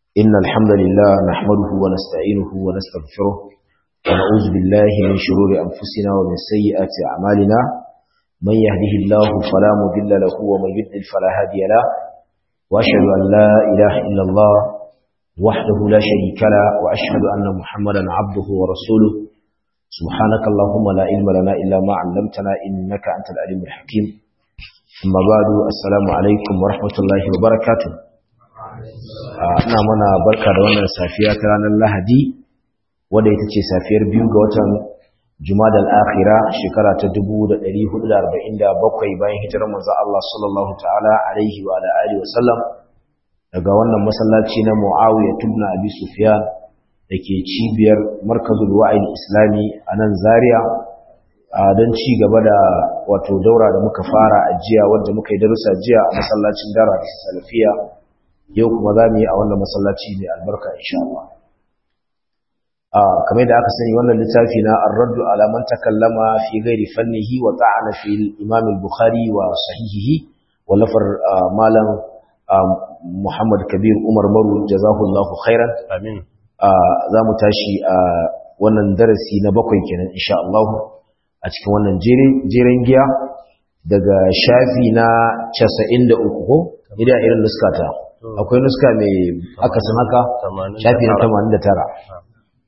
إن الحمد لله نحمده ونستعينه ونستغفره ونعوذ بالله من شرور أنفسنا ومن سيئات أعمالنا من يهده الله فلا مضل له ومن يضلل فلا هادي له وأشهد أن لا إله إلا الله وحده لا شريك له وأشهد أن محمدا عبده ورسوله سبحانك اللهم لا علم لنا إلا ما علمتنا إنك أنت العليم الحكيم amma badu assalamu alaikum wa rahmatullahi wa barakatuh ina mana barka da wannan safiya ta ranar lahadi wadda ita ce safiyar biyu ga watan jumadal akhira shekara ta 1447 bayan hijirar manzo Allah sallallahu ta'ala alaihi wa ala alihi wa sallam daga wannan masallaci na Muawiya ibn Abi Sufyan dake cibiyar Markazul Wa'id Islami a nan Zaria don ci gaba da wato daura da muka fara a jiya wadda muka yi darussa jiya a masallacin dara salafiya yau kuma za mu yi a wannan masallaci mai albarka insha Allah kamar da aka sani wannan littafi na ar-raddu ala man takallama fi ghairi fannihi wa ta'ana fi al-imam al-bukhari wa sahihihi wallafar malam Muhammad Kabir Umar Maru jazahullahu khairan amin za mu tashi a wannan darasi na bakwai kenan insha Allah a cikin wannan jeren giya daga shafi na 93 ko idan irin nuskata akwai nuska mai akasin haka shafi na 89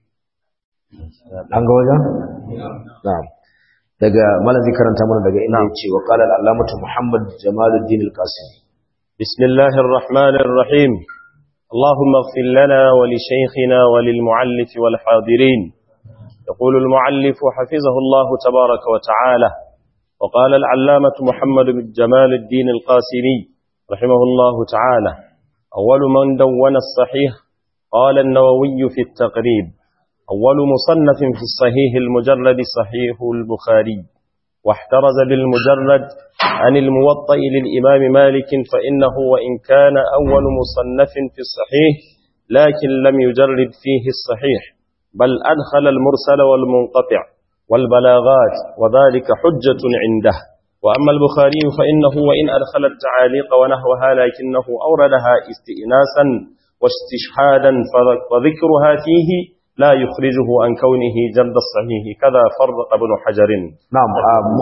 an ga wajen? na'am daga malam zai karanta mana daga inda ya ce wa qala al-allamatu muhammad jamaluddin al-qasimi bismillahir rahmanir rahim اللهم اغفر لنا ولشيخنا وللمعلف والحاضرين يقول المعلف حفظه الله تبارك وتعالى وقال العلامة محمد بن جمال الدين القاسمي رحمه الله تعالى أول من دون الصحيح قال النووي في التقريب أول مصنف في الصحيح المجرد صحيح البخاري واحترز بالمجرد عن الموطئ للإمام مالك فإنه وإن كان أول مصنف في الصحيح لكن لم يجرد فيه الصحيح بل أدخل المرسل والمنقطع والبلاغات وذلك حجة عنده وأما البخاري فإنه وإن أدخل التعاليق ونحوها لكنه أوردها استئناسا واستشهادا وذكرها فيه لا يخرجه عن كونه جلد الصحيح كذا فرق ابن حجر نعم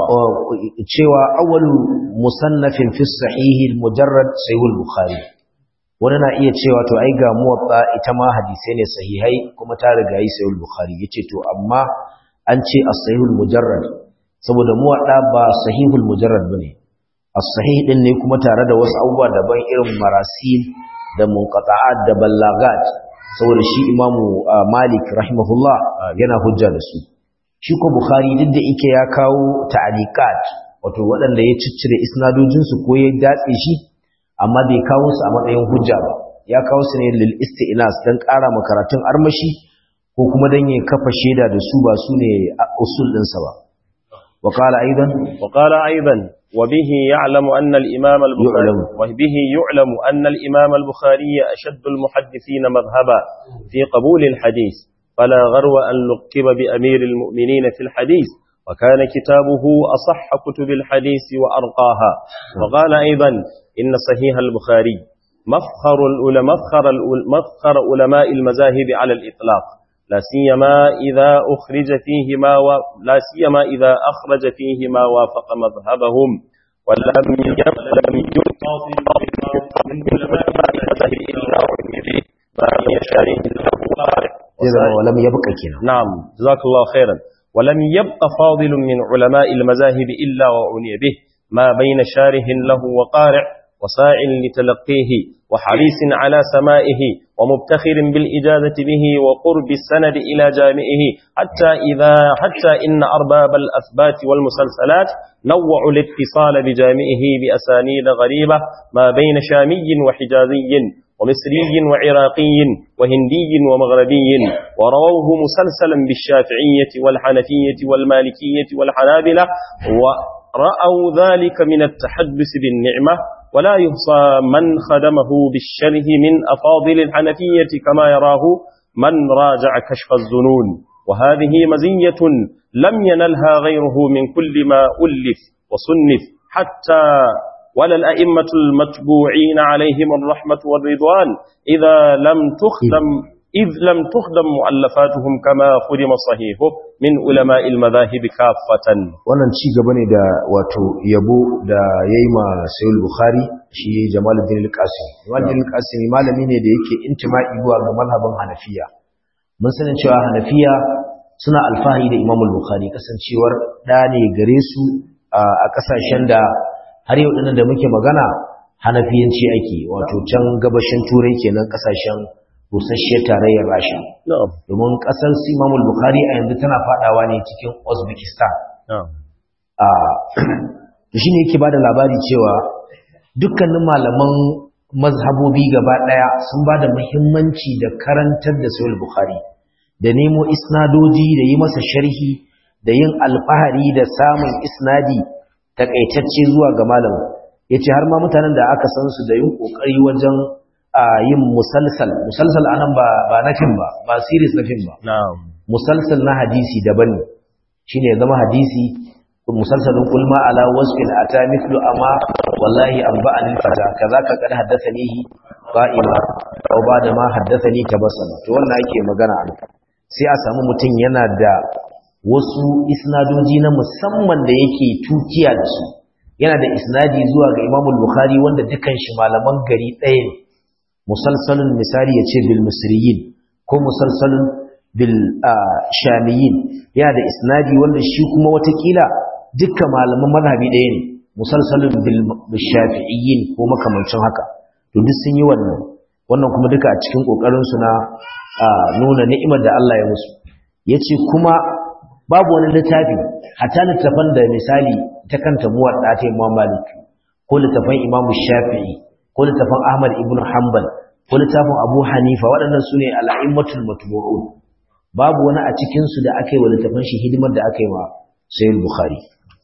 cewa awwalu musannafin fi sahih al-mujarrad sahih al-bukhari wani na iya cewa to ai ga muwatta ita ma hadisai ne sahihai kuma ta riga yi sahih al-bukhari yace to amma an ce as-sahih al-mujarrad saboda muwatta ba sahih al-mujarrad bane as-sahih din ne kuma tare da wasu abubuwa daban irin marasil da munqata'at da ballagat saboda shi imamu malik rahimahullah yana hujja da su shi ko bukhari duk da yake ya kawo ta'aliqat wato waɗanda ya ciccire isnadojinsu ko ya datse shi amma bai kawo su a matsayin hujja ba ya kawo su ne lil isti'nas dan ƙara makaratun armashi ko kuma dan ya kafa shaida da su ba su ne usul ɗinsa ba wa qala aidan wa qala aidan وبه يعلم أن الإمام البخاري وبه يعلم أن الإمام البخاري أشد المحدثين مذهبا في قبول الحديث فلا غرو أن لقب بأمير المؤمنين في الحديث وكان كتابه أصح كتب الحديث وأرقاها وقال أيضا إن صحيح البخاري مفخر العلماء مفخر, مفخر علماء المذاهب على الإطلاق لا سيما إذا أخرج فيه ما و... لا سيما إذا أخرج فيه ما وافق مذهبهم ولم يلم يلقى من علماء المذاهب إلا وفيه ما يشاره له قارئ ولم يبقى كنا نعم جزاك الله خيرا ولم يبق فاضل من علماء المذاهب إلا وعني به ما بين شاره له وقارئ وساع لتلقيه وحريص على سمائه ومبتخر بالإجازة به وقرب السند إلى جامعه حتى إذا حتى إن أرباب الأثبات والمسلسلات نوعوا الاتصال بجامعه بأسانيد غريبة ما بين شامي وحجازي ومصري وعراقي وهندي ومغربي ورووه مسلسلا بالشافعية والحنفية والمالكية والحنابلة ورأوا ذلك من التحدث بالنعمة ولا يحصى من خدمه بالشره من أفاضل الحنفية كما يراه من راجع كشف الزنون وهذه مزية لم ينلها غيره من كل ما ألف وصنف حتى ولا الأئمة المتبوعين عليهم الرحمة والرضوان إذا لم تخدم إذ لم تخدم مؤلفاتهم كما خدم صحيحه من علماء المذاهب كافة wannan ci gaba ne da wato yabo da yayi ma Sayyid Bukhari shi Jamaluddin Al-Qasim Jamaluddin Al-Qasim malami ne da yake intima'i zuwa ga mazhabin Hanafiya mun sanin cewa Hanafiya suna alfahari da Imam Bukhari kasancewar da ne gare su a kasashen da har yau dinnan da muke magana Hanafiyanci ake wato can gabashin Turai kenan kasashen rusasshiyar tarayyar Rasha domin kasar Imam Bukhari a yanzu tana fadawa ne cikin Uzbekistan to shi ne yake ba da labari cewa dukkanin malaman mazhabobi gaba ɗaya sun ba da muhimmanci da karantar da sayar bukhari da nemo isnadoji da yi masa sharhi da yin alfahari da samun isnadi takaitacce zuwa ga malamin ya ce har ma mutanen da aka san su da yin ƙoƙari wajen yin musalsal musalsal anan ba na fim ba ba series na fim ba musalsal na hadisi daban ne shine zama hadisi musalsalin kulma ala wasfin ata mithlu amma wallahi anba'ani fata kazaka kad haddathanihi qa'ima aw ba'da ma haddathani tabassama to wannan ake magana an sai a samu mutum yana da wasu isnadoji na musamman da yake tukiya da su yana da isnadi zuwa ga Imam Bukhari wanda dukan shi malaman gari ɗaya ne musalsalun misali yace bil misriyin ko musalsalun bil shamiyin yana da isnadi wanda shi kuma watakila dukkan malaman mazhabi ɗaya ne musalsalin bil shafi'iyyin ko makamancin haka to duk sun yi wannan wannan kuma duka a cikin kokarin su na nuna ni'imar da Allah ya musu yace kuma babu wani littafi hatta littafan da misali ta kanta muwadda ta Imam Malik ko littafan Imam Shafi'i ko littafan Ahmad ibn Hanbal ko littafin Abu Hanifa waɗannan sune al-a'immatul matbu'un babu wani a cikin su da aka yi wa littafan shi hidimar da aka yi wa Sayyid Bukhari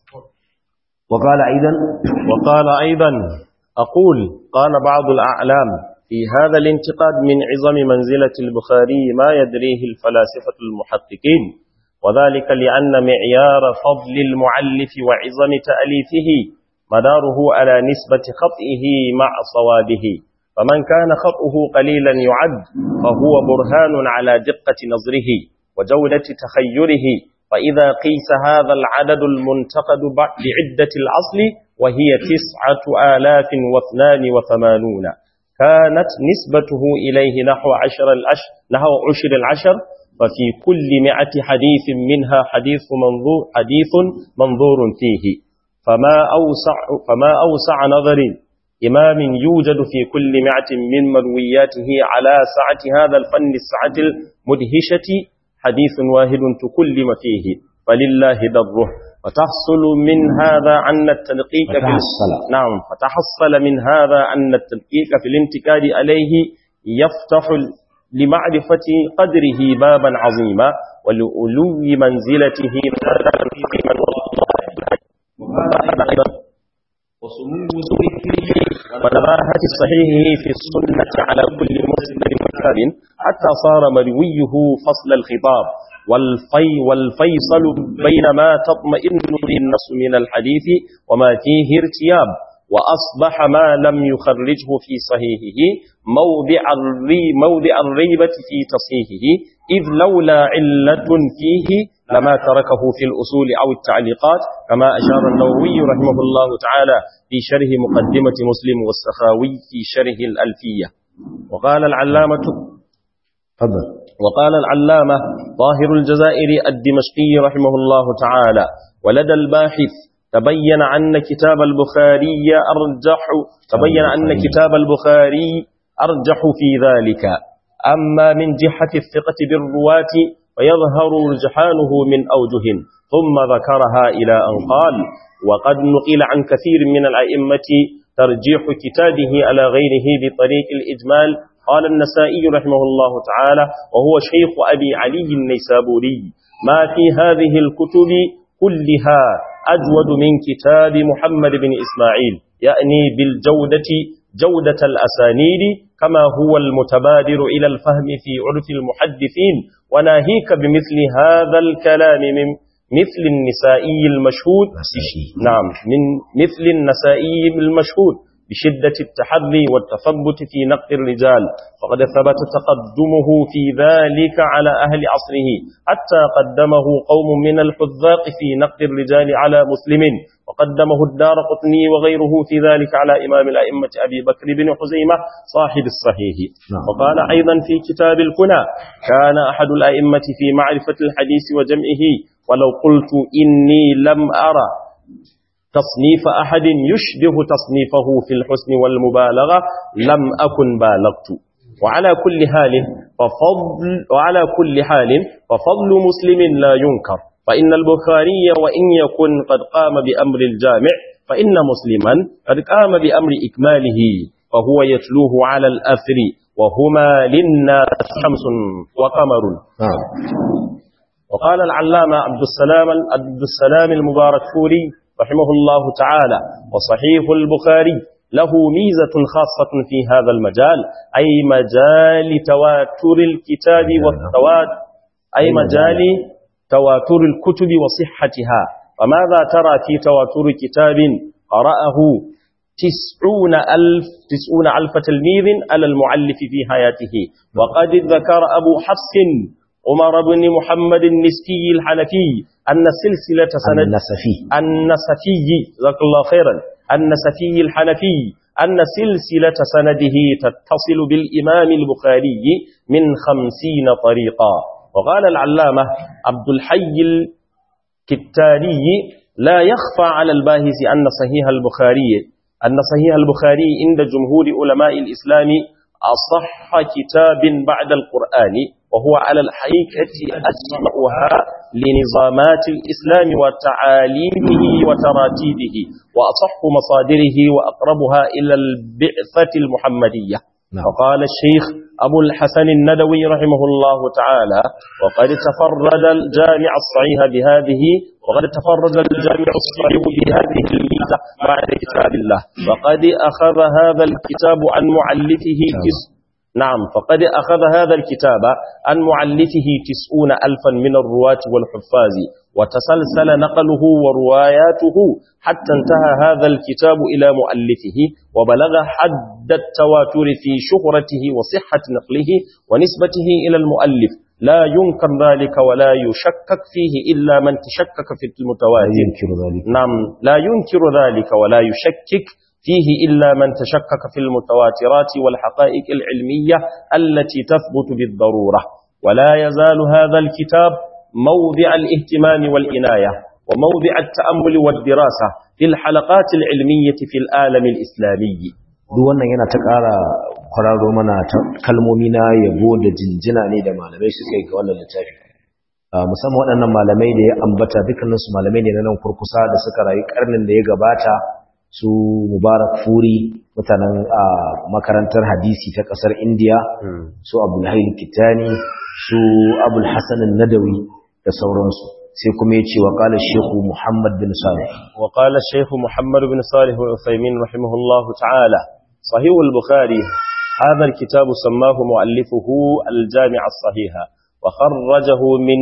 وقال أيضا وقال أيضا أقول قال بعض الأعلام في هذا الانتقاد من عظم منزلة البخاري ما يدريه الفلاسفة المحققين وذلك لأن معيار فضل المعلف وعظم تأليفه مداره على نسبة خطئه مع صوابه فمن كان خطئه قليلا يعد فهو برهان على دقة نظره وجودة تخيره فإذا قيس هذا العدد المنتقد بعدة الأصل وهي تسعة آلاف واثنان وثمانون كانت نسبته إليه نحو عشر العشر نحو عشر العشر ففي كل مئة حديث منها حديث منظور حديث منظور فيه فما أوسع فما أوسع نظر إمام يوجد في كل مئة من مروياته على سعة هذا الفن السعة المدهشة حديث واحد تكلم فيه فلله دره وتحصل من هذا أن التدقيق فتحصل. في نعم فتحصل من هذا أن التدقيق في الانتكاد عليه يفتح لمعرفة قدره بابا عظيما ولألو منزلته في من وسمو ذكره ونباهة صحيحه في السنة على كل مسلم وكتاب حتى صار مرويه فصل الخطاب والفي والفيصل بين ما تطمئن به النفس من الحديث وما فيه ارتياب وأصبح ما لم يخرجه في صحيحه موضع, الري موضع الريبة في تصحيحه إذ لولا علة فيه لما تركه في الأصول أو التعليقات كما أشار النووي رحمه الله تعالى في شرح مقدمة مسلم والسخاوي في شرح الألفية وقال العلامة تفضل وقال العلامة ظاهر الجزائر الدمشقي رحمه الله تعالى ولدى الباحث تبين أن كتاب البخاري أرجح تبين أن كتاب البخاري أرجح في ذلك أما من جهة الثقة بالرواة ويظهر رجحانه من أوجه ثم ذكرها إلى أن قال وقد نقل عن كثير من الأئمة ترجيح كتابه على غيره بطريق الإجمال قال النسائي رحمه الله تعالى وهو شيخ أبي علي النيسابوري ما في هذه الكتب كلها أجود من كتاب محمد بن إسماعيل يعني بالجودة جودة الأسانيد كما هو المتبادر إلى الفهم في عرف المحدثين وناهيك بمثل هذا الكلام من مثل النسائي المشهود نسائي. نعم من مثل النسائي المشهود بشدة التحري والتثبت في نقد الرجال فقد ثبت تقدمه في ذلك على أهل عصره حتى قدمه قوم من الحذاق في نقد الرجال على مسلم وقدمه الدار قطني وغيره في ذلك على إمام الأئمة أبي بكر بن حزيمة صاحب الصحيح نعم. وقال أيضا في كتاب الكنى كان أحد الأئمة في معرفة الحديث وجمعه ولو قلت إني لم أرى تصنيف أحد يشبه تصنيفه في الحسن والمبالغة لم أكن بالغت وعلى كل حال ففضل وعلى كل حال ففضل مسلم لا ينكر فإن البخاري وإن يكن قد قام بأمر الجامع فإن مسلما قد قام بأمر إكماله فهو يتلوه على الأثر وهما للناس شمس وقمر نعم وقال العلامة عبد السلام عبد السلام المبارك فوري رحمه الله تعالى وصحيح البخاري له ميزة خاصة في هذا المجال أي مجال تواتر الكتاب والتواتر أي مجال تواتر الكتب وصحتها فماذا ترى في تواتر كتاب قرأه تسعون ألف, تسعون ألف تلميذ على المعلف في حياته وقد ذكر أبو حفص عمر بن محمد النسكي الحنفي أن سلسلة سند النسفي النسفي جزاك الله خيرا النسفي الحنفي أن سلسلة سنده تتصل بالإمام البخاري من خمسين طريقا وقال العلامة عبد الحي الكتاني لا يخفى على الباهس أن صحيح البخاري أن صحيح البخاري عند جمهور علماء الإسلام أصح كتاب بعد القرآن وهو على الحقيقة أجمعها لنظامات الإسلام وتعاليمه وتراتيبه وأصح مصادره وأقربها إلى البعثة المحمدية نعم. وقال الشيخ أبو الحسن الندوي رحمه الله تعالى وقد تفرد الجامع الصحيح بهذه وقد تفرد الجامع الصحيح بهذه الميزة بعد كتاب الله وقد أخذ هذا الكتاب عن معلفه تس نعم فقد أخذ هذا الكتاب عن معلفه تسعون ألفا من الرواة والحفاظ وتسلسل نقله ورواياته حتى انتهى هذا الكتاب إلى مؤلفه وبلغ حد التواتر في شهرته وصحة نقله ونسبته إلى المؤلف لا ينكر ذلك ولا يشكك فيه إلا من تشكك في لا المتواتر ينكر ذلك نعم لا ينكر ذلك ولا يشكك فيه إلا من تشكك في المتواترات والحقائق العلمية التي تثبت بالضرورة ولا يزال هذا الكتاب موضع الاهتمام والإناية وموضع التأمل والدراسة في الحلقات العلمية في العالم الإسلامي duk wannan yana ta ƙara kwararo mana ta kalmomi na yabo da jinjina ne da malamai suka yi ga wannan littafi Ah, musamman waɗannan malamai da ya ambata dukkaninsu malamai ne na nan kurkusa da suka rayu ƙarnin da ya gabata su mubarak furi mutanen ah, makarantar hadisi ta ƙasar indiya su abulhail kitani su abul hasan nadawi da sauransu sai kuma ya ce wa ƙala shehu muhammad bin salih وقال الشيخ محمد بن صالح العثيمين رحمه الله تعالى صحيح البخاري هذا الكتاب سماه مؤلفه الجامع الصحيح وخرجه من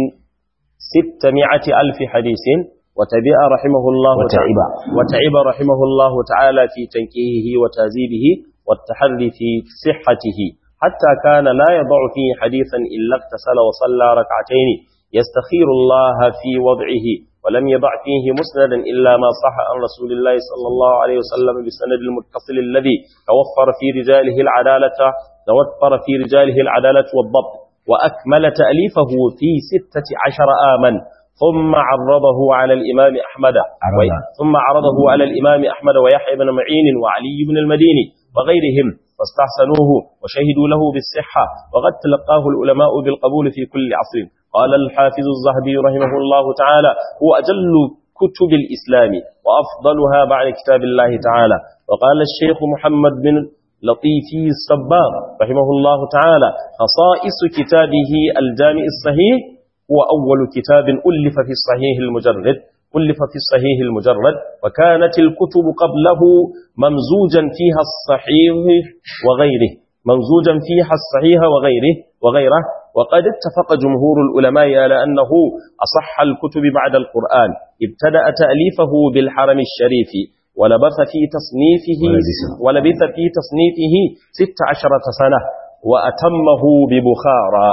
ستمائة ألف حديث وتبع رحمه الله وتعب. وتعب رحمه الله تعالى في تنكيهه وتهذيبه والتحري في صحته حتى كان لا يضع فيه حديثا إلا اغتسل وصلى ركعتين يستخير الله في وضعه ولم يضع فيه مسندا إلا ما صح عن رسول الله صلى الله عليه وسلم بسند المتصل الذي توفر في رجاله العدالة توفر في رجاله العدالة والضبط وأكمل تأليفه في ستة عشر آما ثم عرضه على الإمام أحمد عرض. وي- ثم عرضه على الإمام أحمد ويحيى بن معين وعلي بن المديني وغيرهم فاستحسنوه وشهدوا له بالصحة وقد تلقاه العلماء بالقبول في كل عصر قال الحافظ الزهبي رحمه الله تعالى هو أجل كتب الإسلام وأفضلها بعد كتاب الله تعالى وقال الشيخ محمد بن لطيفي الصبار رحمه الله تعالى خصائص كتابه الجامع الصحيح هو أول كتاب ألف في الصحيح المجرد ألف في الصحيح المجرد وكانت الكتب قبله ممزوجا فيها الصحيح وغيره ممزوجا فيها الصحيح وغيره وغيره وقد اتفق جمهور العلماء على أنه أصح الكتب بعد القرآن ابتدأ تأليفه بالحرم الشريف ولبث في تصنيفه ولبث في تصنيفه ست عشرة سنة وأتمه ببخارى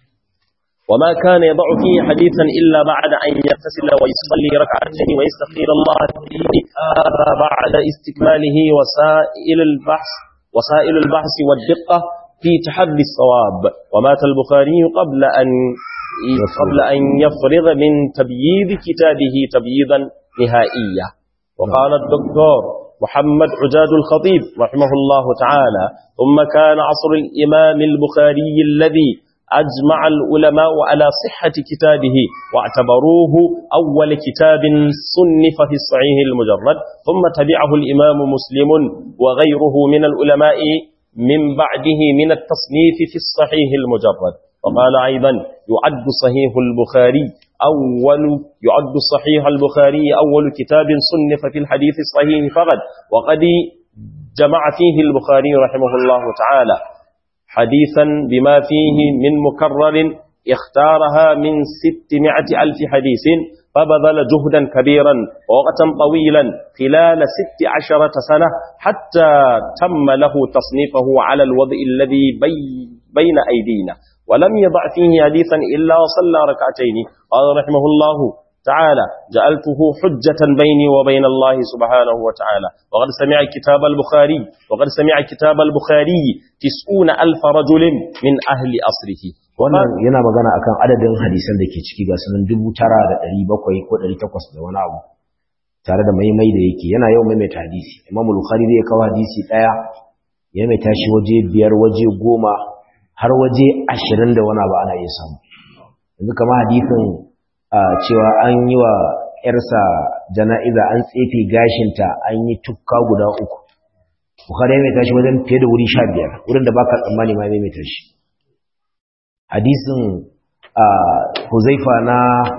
وما كان يضع فيه حديثا إلا بعد أن يغتسل ويصلي ركعتين ويستغفر الله فيه هذا بعد استكماله وسائل البحث وسائل البحث والدقة في تحدي الصواب ومات البخاري قبل أن قبل أن يفرغ من تبييض كتابه تبييضا نهائيا وقال الدكتور محمد عجاد الخطيب رحمه الله تعالى ثم كان عصر الإمام البخاري الذي أجمع العلماء على صحة كتابه واعتبروه أول كتاب صنف في الصحيح المجرد ثم تبعه الإمام مسلم وغيره من العلماء من بعده من التصنيف في الصحيح المجرد وقال أيضا يعد صحيح البخاري أول يعد صحيح البخاري أول كتاب صنف في الحديث الصحيح فقط وقد جمع فيه البخاري رحمه الله تعالى حديثا بما فيه من مكرر اختارها من ستمائة ألف حديث فبذل جهدا كبيرا ووقتا طويلا خلال ست عشرة سنة حتى تم له تصنيفه على الوضع الذي بي بين أيدينا ولم يضع فيه حديثا إلا وصلى ركعتين قال رحمه الله تعالى جعلته حجة بيني وبين الله سبحانه وتعالى وقد سمع كتاب البخاري وقد سمع كتاب البخاري تسعون ألف رجل من أهل أصره wannan yana magana akan adadin hadisan da ke ciki ga sunan dubu tara da ɗari bakwai ko ɗari takwas da wani abu tare da maimai da yake yana yau maimaita hadisi imam bukhari zai kawo hadisi ɗaya ya mai tashi waje biyar waje goma har waje ashirin da wani abu ana iya samu yanzu kama hadisin cewa an yi wa ‘yarsa jana'iza an tsefe gashinta an yi tukka guda uku bukhari ya mai tashi wajen fiye da wuri sha biyar wurin da baka tsammani ma mai tashi hadisin huzaifa na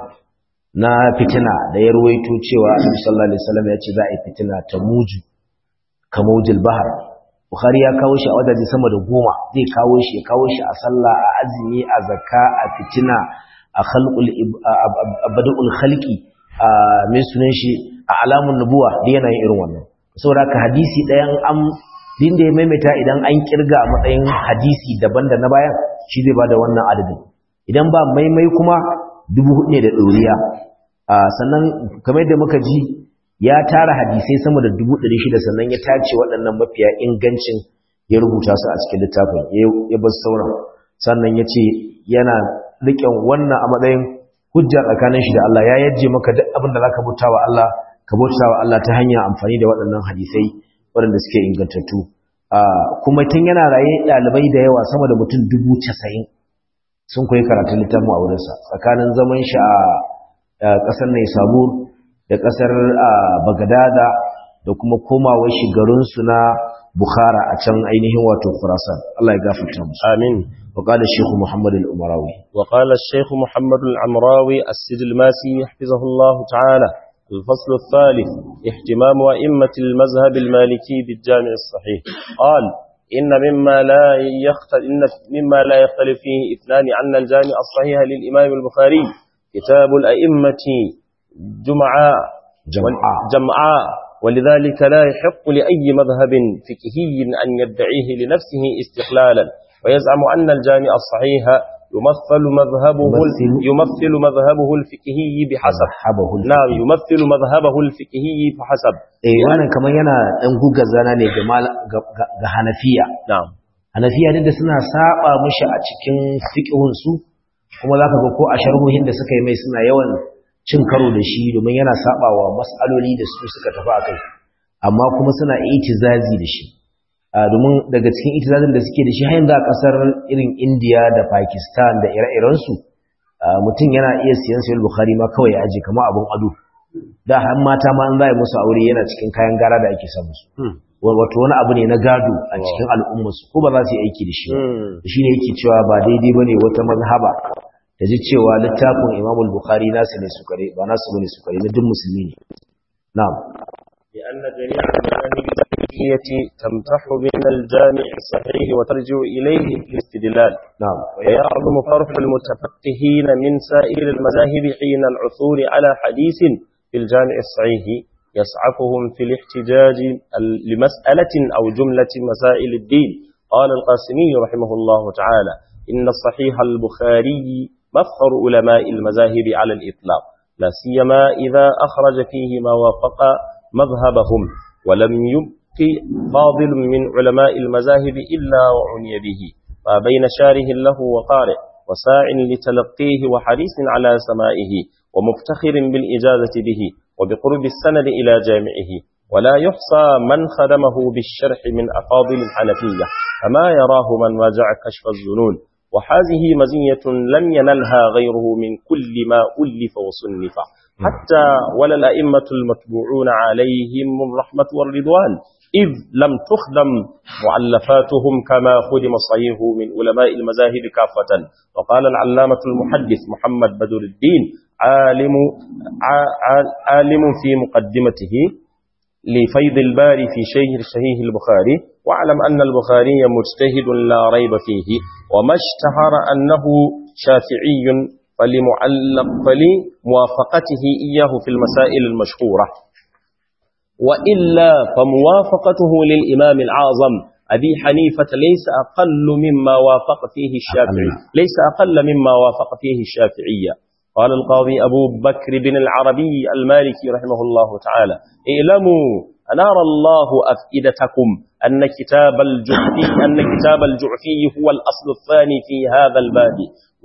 na fitina da ya ruwaito cewa annabi sallallahu alaihi wasallam ya ce za a yi fitina ta muju kamaujil bahar bukhari ya kawo shi a wajaje sama da goma zai kawo shi ya kawo shi a sallah a azumi a zakka a fitina a khalqul abadul khalqi a min sunan shi a alamun nubuwa da yana yin irin wannan saboda haka hadisi ɗayan an din da ya maimaita idan an kirga a matsayin hadisi daban da na bayan shi zai bada wannan adadin idan ba maimai kuma dubu hudu ne da ɗoriya sannan kamar yadda muka ji ya tara hadisai sama da dubu ɗari shida sannan ya tace waɗannan mafiya ingancin ya rubuta su a cikin littafin ya bar sauran sannan ya ce yana riƙen wannan a matsayin hujja tsakanin shi da Allah ya yajje maka duk abin da za ka bauta wa Allah ka bauta wa Allah ta hanyar amfani da waɗannan hadisai waɗanda suke ingantattu kuma tun yana raye ɗalibai da yawa sama da mutum dubu casa'in sun koyi karatun littafin a wurinsa tsakanin zaman shi a ƙasar Naisabur da ƙasar Bagadada da kuma komawar shi garinsu na Bukhara a can ainihin wato Khurasan Allah ya gafarta musu amin وقال الشيخ محمد الأمراوي وقال الشيخ محمد العمراوي السد الماسي حفظه الله تعالى الفصل الثالث اهتمام أئمة المذهب المالكي بالجامع الصحيح قال إن مما لا يختلف إن مما لا يختلف فيه اثنان عن الجامع الصحيح للإمام البخاري كتاب الأئمة جمعاء جمعاء جمعاء ولذلك لا يحق لأي مذهب فقهي أن يدعيه لنفسه استقلالا ويزعم أن الجامع الصحيح يمثل مذهبه يمثل- يمثل مذهبه الفقهي بحسب حبه نعم يمثل مذهبه الفقهي فحسب eh wannan kamar yana dan gugar zana ne ga mal- ga- ga ga Hanafiya نعم Hanafiya din da suna saba mushi a cikin fiqhun su kuma zaka ga ko a sharhohin da suka yi mai suna yawan cin karo da shi domin yana sabawa mas'aloli da su suka tafi akai amma kuma suna itizazi da shi a domin daga cikin itizazin da suke da shi har yanzu a kasar irin India da Pakistan da ire-iren su mutum yana iya siyan sayar Bukhari ma kawai ya aje kamar abun ado da har mata ma an zai musu aure yana cikin kayan gara da ake samu su wato wani abu ne na gado a cikin al'ummarsu ko ba za su yi aiki da shi ba shi ne yake cewa ba daidai ba ne wata mazhaba da ji cewa littafin imam bukhari nasu ne su kare ba nasu bane su kare na duk musulmi ne na'am لأن جميع المذاهب تختلف المالكية تمتح من الجامع الصحيح وترجع إليه الاستدلال نعم ويعظم فرح المتفقهين من سائر المذاهب حين العثور على حديث في الجامع الصحيح يسعفهم في الاحتجاج لمسألة أو جملة مسائل الدين قال القاسمي رحمه الله تعالى إن الصحيح البخاري مفخر علماء المذاهب على الإطلاق لا سيما إذا أخرج فيه ما وافق مذهبهم ولم يبق فاضل من علماء المذاهب إلا وعني به فبين شاره له وقارئ وساع لتلقيه وحريص على سمائه ومفتخر بالإجازة به وبقرب السند إلى جامعه ولا يحصى من خدمه بالشرح من أفاضل الحنفية كما يراه من واجع كشف الظنون وهذه مزية لم ينلها غيره من كل ما ألف وصنف حتى ولا الأئمة المتبوعون عليهم الرحمة والرضوان إذ لم تخدم معلفاتهم كما خدم الصحيح من علماء المذاهب كافة وقال العلامة المحدث محمد بدر الدين عالم, عالم في مقدمته لفيض الباري في شيخ صحيح البخاري واعلم أن البخاري مجتهد لا ريب فيه وما اشتهر أنه شافعي فلمعلق فلموافقته إياه في المسائل المشهورة وإلا فموافقته للإمام العظم أبي حنيفة ليس أقل مما وافق فيه الشافعي ليس أقل مما وافق فيه الشافعية قال القاضي أبو بكر بن العربي المالكي رحمه الله تعالى اعلموا أنار الله أفئدتكم أن كتاب الجعفي أن كتاب الجعفي هو الأصل الثاني في هذا الباب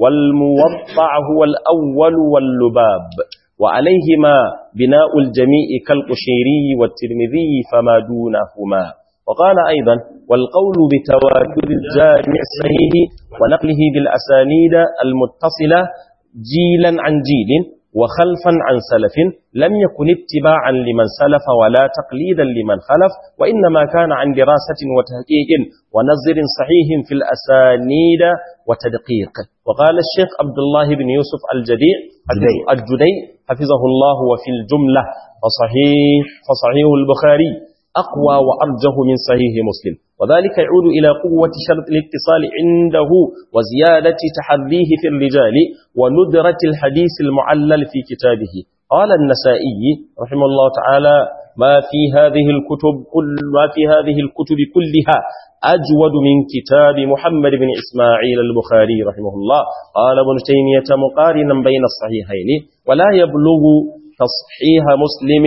والموضع هو الأول واللباب وعليهما بناء الجميع كالقشيري والترمذي فما دونهما وقال أيضا والقول بتواتر الجامع الصحيح ونقله بالأسانيد المتصلة جيلا عن جيل وخلفا عن سلف لم يكن اتباعا لمن سلف ولا تقليدا لمن خلف وإنما كان عن دراسة وتحقيق ونظر صحيح في الأسانيد وتدقيق وقال الشيخ عبد الله بن يوسف الجديع الجدي حفظه الله وفي الجملة فصحيح, فصحيح البخاري أقوى وأرجه من صحيح مسلم وذلك يعود إلى قوة شرط الاتصال عنده وزيادة تحريه في الرجال وندرة الحديث المعلل في كتابه قال النسائي رحمه الله تعالى ما في هذه الكتب كل ما في هذه الكتب كلها أجود من كتاب محمد بن إسماعيل البخاري رحمه الله قال ابن تيمية مقارنا بين الصحيحين ولا يبلغ تصحيح مسلم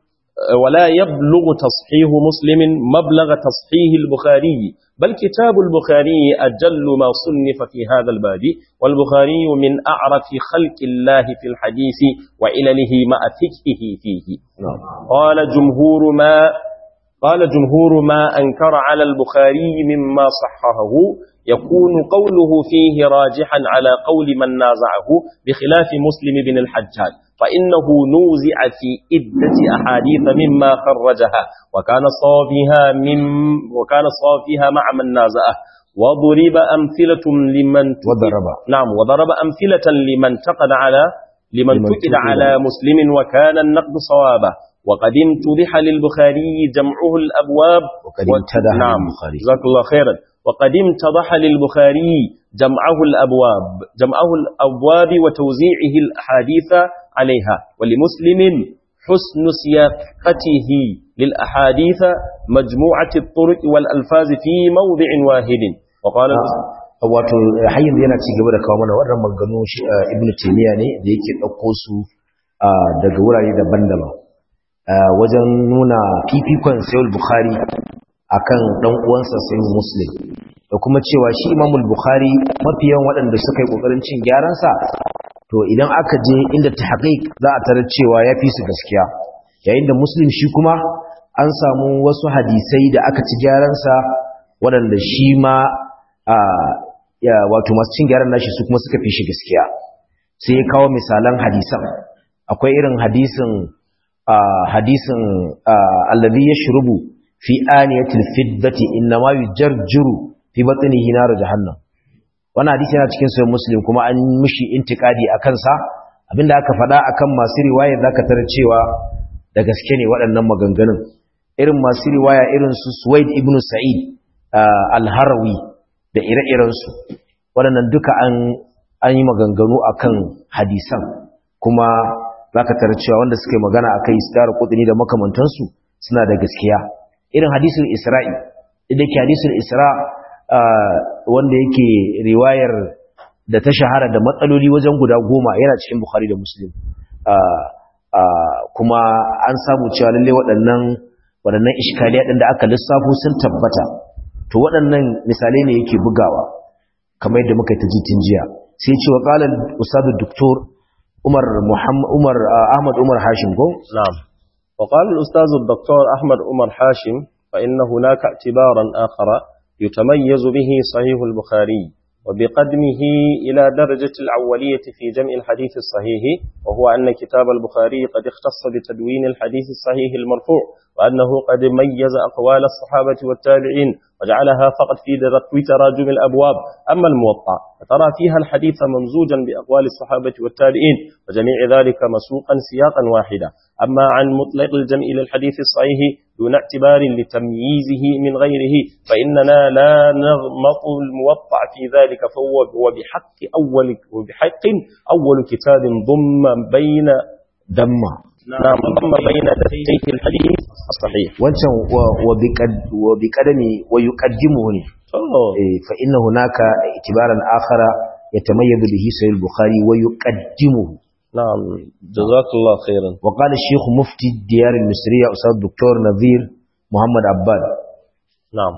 ولا يبلغ تصحيح مسلم مبلغ تصحيح البخاري بل كتاب البخاري أجل ما صنف في هذا الباب والبخاري من أعرف خلق الله في الحديث وعلله مع فقهه فيه قال جمهور ما قال جمهور ما أنكر على البخاري مما صححه يكون قوله فيه راجحا على قول من نازعه بخلاف مسلم بن الحجاج فإنه نوزع في إدة أحاديث مما خرجها وكان صافيها من وكان صافيها مع من نازعه وضرب أمثلة لمن وضرب نعم وضرب أمثلة لمن تقد على لمن تقد على مسلم وكان النقد صوابا وقد امتدح للبخاري جمعه الأبواب وقد امتدح نعم للبخاري. جزاك الله خيرا وقد امتضح للبخاري جمعه الأبواب جمعه الأبواب وتوزيعه الأحاديث عليها ولمسلم حسن سياقته للأحاديث مجموعة الطرق والألفاظ في موضع واحد وقال wato har yanzu yana ci gaba da kawo mana wannan maganganu shi ibn taymiya ne da yake dauko su ah, daga wurare daban-daban ah, wajen nuna fifikon sayyid bukhari akan dan uwansa sayyid muslim da kuma cewa shi imamul bukhari mafiyan waɗanda suka yi kokarin cin gyaran sa to idan aka je inda tahqiq za a tarar cewa ya fi su gaskiya yayin da muslim shi kuma an samu wasu hadisai da aka ci gyaran sa waɗanda shi ma a ya wato masu cin gyaran nashi su kuma suka fi shi gaskiya sai ya kawo misalan hadisan akwai irin hadisin a hadisin alladhi yashrubu fi aniyatil fiddati inma yujarjiru fi batnihi nar jahannam wannan hadisi yana cikin sahih muslim kuma an mishi intikadi akan sa abinda aka faɗa akan masu riwayar zaka tarar cewa da gaske ne waɗannan maganganun irin masu riwaya irin su Suwaid ibn Sa'id al-Harawi da ire-irensu waɗannan duka an an yi maganganu akan hadisan kuma zaka tarar cewa wanda suka yi magana akai istar qudni da makamantansu suna da gaskiya irin hadisul Isra'i idan ke hadisul Isra wanda yake riwayar da ta shahara da matsaloli wajen guda goma yana cikin Bukhari da Muslim kuma an samu cewa lalle waɗannan waɗannan iskaliya ɗin da aka lissafo sun tabbata to waɗannan misalai ne yake bugawa kamar yadda muka ta jitin jiya sai ce wa qala ustad doktor Umar Muhammad Umar Ahmad Umar Hashim ko na'am wa qala al-ustad doktor Ahmad Umar Hashim fa inna hunaka i'tibaran akhara yutamayyazu bihi sahih al-Bukhari وبقدمه إلى درجة الأولية في جمع الحديث الصحيح وهو أن كتاب البخاري قد اختص بتدوين الحديث الصحيح المرفوع وأنه قد ميز أقوال الصحابة والتابعين وجعلها فقط في تراجم الأبواب أما الموطأ فترى فيها الحديث ممزوجا بأقوال الصحابة والتابعين وجميع ذلك مسوقا سياقا واحدا أما عن مطلق الجمع للحديث الصحيح دون اعتبار لتمييزه من غيره فإننا لا نغمط الموطأ في ذلك فهو وبحق أول, وبحق أول كتاب ضم بين دم نعم ضم بين دفتيه الحديث الصحيح wancan wa bi kadami wa yuqaddimuhu ne fa inna hunaka itibaran akhara yatamayyazu bihi sahih al-bukhari wa yuqaddimuhu نعم جزاك الله خيرا وقال الشيخ مفتي الديار المصرية أستاذ الدكتور نذير محمد عباد نعم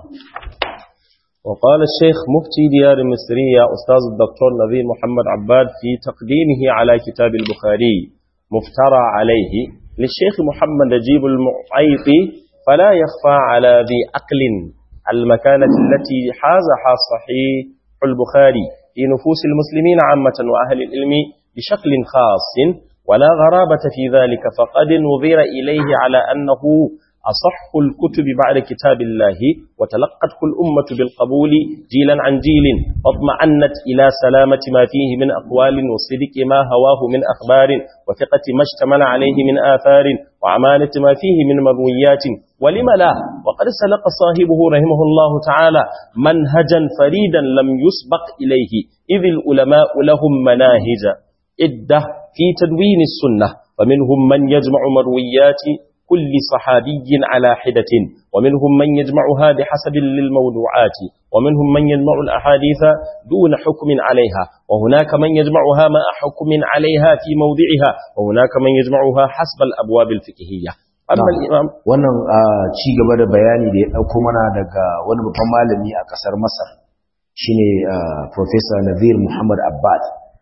وقال الشيخ مفتي ديار المصرية أستاذ الدكتور نذير محمد عباد في تقديمه على كتاب البخاري مفترى عليه للشيخ محمد نجيب المعيطي فلا يخفى على ذي عقل المكانة التي حازها صحيح البخاري في نفوس المسلمين عامة وأهل العلم بشكل خاص ولا غرابة في ذلك فقد نظر إليه على أنه أصح الكتب بعد كتاب الله وتلقته الأمة بالقبول جيلا عن جيل واطمأنت إلى سلامة ما فيه من أقوال وصدق ما هواه من أخبار وثقة ما اشتمل عليه من آثار وعمالة ما فيه من مرويات ولم لا وقد سلق صاحبه رحمه الله تعالى منهجا فريدا لم يسبق إليه إذ العلماء لهم مناهج عدة في تدوين السنة ومنهم من يجمع مرويات كل صحابي على حدة ومنهم من يجمعها بحسب للموضوعات ومنهم من يجمع الأحاديث دون حكم عليها وهناك من يجمعها مع حكم عليها في موضعها وهناك من يجمعها حسب الأبواب الفقهية أما الإمام wannan ci gaba da bayani da ya dauko mana daga wani babban malami a kasar Masar shine Professor Nazir Muhammad Abbad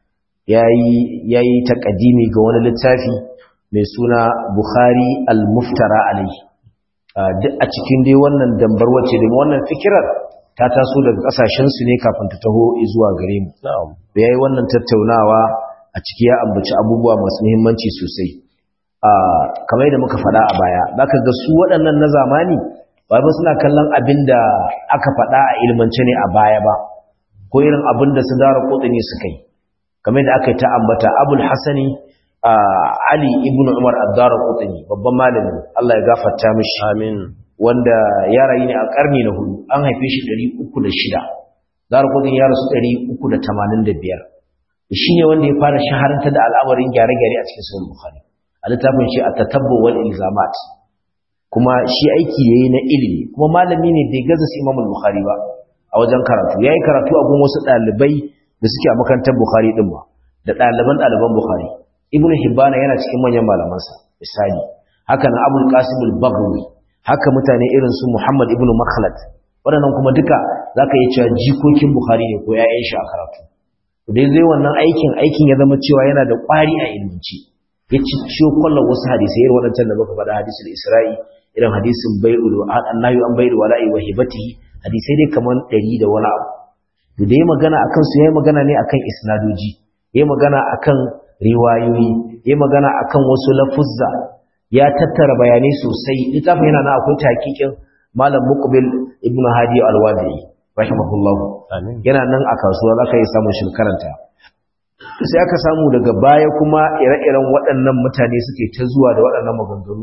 yayi yayi takadimi ga wani littafi mai suna Bukhari al-Muftara alayhi duk a cikin dai wannan dambar wace da wannan fikirar ta taso daga kasashen su ne kafin ta taho zuwa gare mu na'am yayi wannan tattaunawa a ciki ya ambaci abubuwa masu muhimmanci sosai kamar yadda muka faɗa a baya zaka ga su waɗannan na zamani ba ba suna kallon abin da aka faɗa a ilmance ne a baya ba ko irin abin da su dara kotsini suka yi kamar yadda aka yi ta ambata abul hasani ali ibn umar ad-dara kotsini babban malami Allah ya gafarta mishi amin wanda ya rayu ne a karni na hudu an haife shi 306 dara kotsini ya rasu 385 shi ne wanda ya fara shaharanta da al'amarin gyare-gyare a cikin sahih bukhari a littafin shi a tatabbu wal ilzamat kuma shi aiki yayi na ilimi kuma malami ne bai gaza su Imam Bukhari ba a wajen karatu yayi karatu a gun wasu dalibai da suke a makarantar Bukhari din ba da daliban daliban Bukhari Ibn Hibban yana cikin manyan malaman sa misali haka nan Abul Qasim al-Baghawi haka mutane irin su Muhammad ibn Makhlad waɗannan kuma duka zaka yi cewa jikokin Bukhari ne ko ƴaƴan shi a karatu dai zai wannan aikin aikin ya zama cewa yana da ƙwari a ilminci ya cicciyo kwallon wasu hadisai irin waɗancan da muka faɗa hadisul isra'i irin hadisin bai'ul annahu an bai'ul wala'i wa hibatihi hadisai dai kaman ɗari da wani abu to da ya magana akan su yayi magana ne akan isnadoji yayi magana akan riwayoyi yayi magana akan wasu lafuzza ya tattara bayanai sosai littafin yana na akwai takikin malam muqbil ibnu hadi al-wadi rahimahullah amin yana nan a kasuwa zaka yi samun shi karanta sai aka samu daga baya kuma ire-iren waɗannan mutane suke ta zuwa da waɗannan maganganu a